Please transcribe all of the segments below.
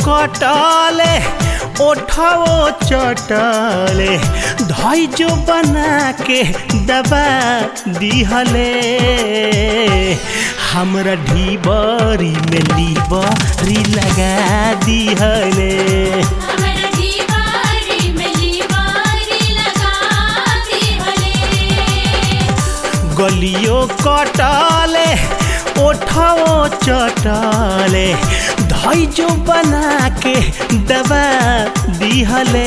कटले ओठो चटले धई जो बना के दबा दिहले हमरा ढीबरी में लीबरी लगा दिहले हमरा दीवारी में लीवारी लगा दिहले गलियो कटले ओठो चटले धई जो बना के दबा दिहले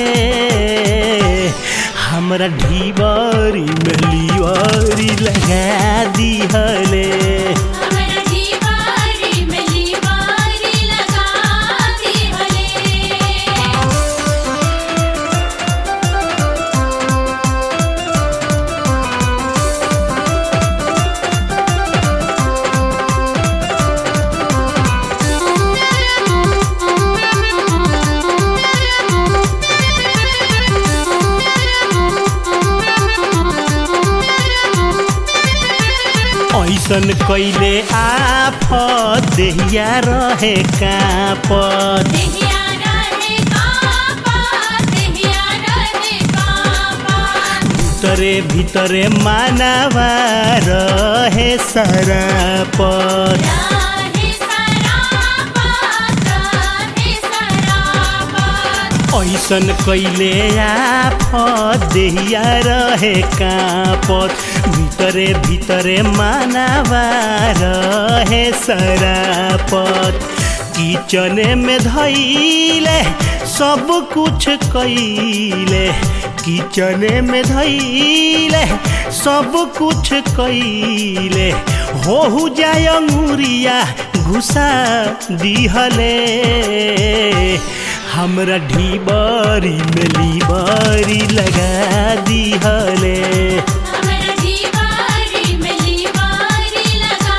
हमरा ढीबरी में लीवरी लगा दिहले हमरा दीवारी में लीवारी लगा दिहले ऐसन कैले आफत देहिया रहे कापत देहिया रहे कापा देहिया रहे कापा भीतरे भीतरे मानवा रहे सरापत रहे सरापा रहे सरापा ऐसन कैले आफत देहिया रहे कापत भीतरे भीतरे मानवा रहे सरापत किचने में धैले सब कुछ कैले किचने में धैले सब कुछ कैले हो जाय अंगुरिया घुसा दिहले हमरा ढीबरी में लीबरी लगा दिहले हमरा दीवारी में लीवारी लगा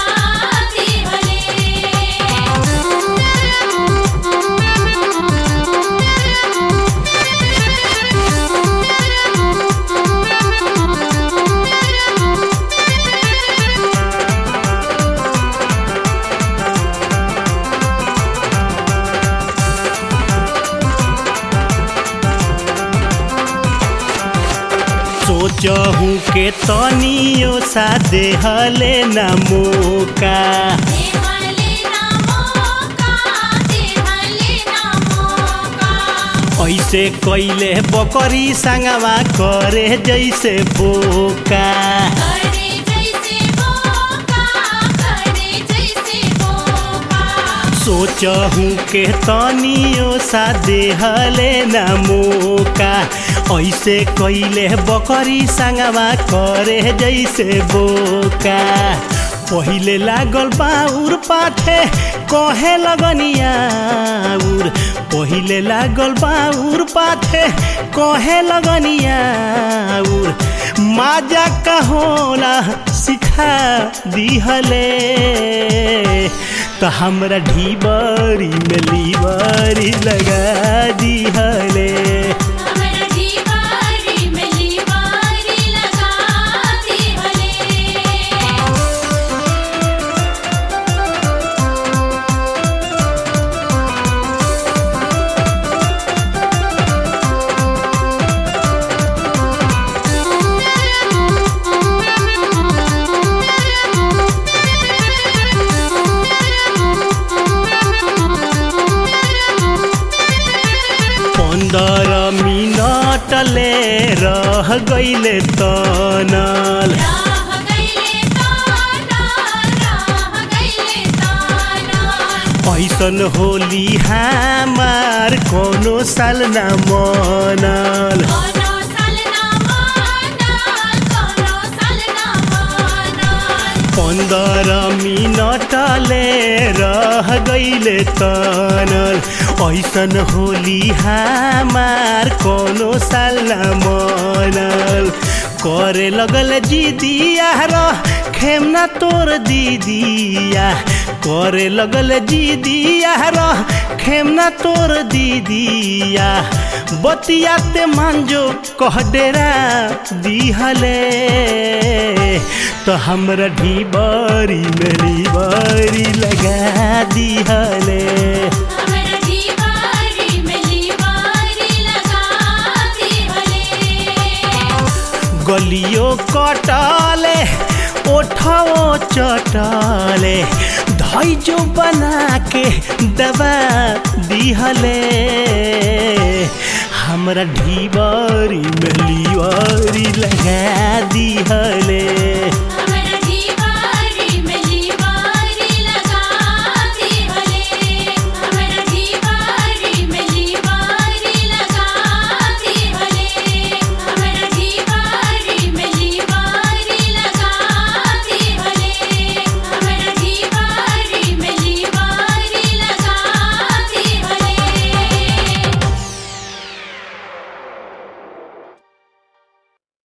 सोचहूँ के तनियो सा देहले न मौका देहले ना मौका देहले ना मौका ऐसे कैले बकरी संगवा करे जैसे बोका करे जैसे मौका करे जैसे मौका सोचहूँ के तनियो सा देहले न मौका ऐसे कैले बकरी संगवा करे जैसे बोका पहिले लागल बाउर पाथे कहे लगनियाउर पहिले लागल बाउर पाथे कहे लगनियाउर माजा कहोला सिखा दिहले तो हमरा ढीबरी में लीबरी लगा दिहले हमरा दीवारी में लीवारी लगा दिहले पंद्रह मिनट ले रह गईले तनल राह गईले ताना राह गईले ताना ऐसन होली हमार कोनो साल न मनल कोनो साल ना मानल कोनो साल ना मानल पंद्रह मिनट ले रह गईले तनल ऐसन होली हमार कोनो साल न मनल करे लगल जीदिया रह खेमना तोर दीदिया करे लगल जीदिया रह खेमना तोर दीदिया बतियाते मांजो कह डेरा दिहले तो हमरा ढीबरी मेरी बरी लगा दिहले हमरा दीवारी गलियो कटले ओठो चटले धैजो बना के दबा दिहले हमरा ढीबरी में लीवरी लगा दिहले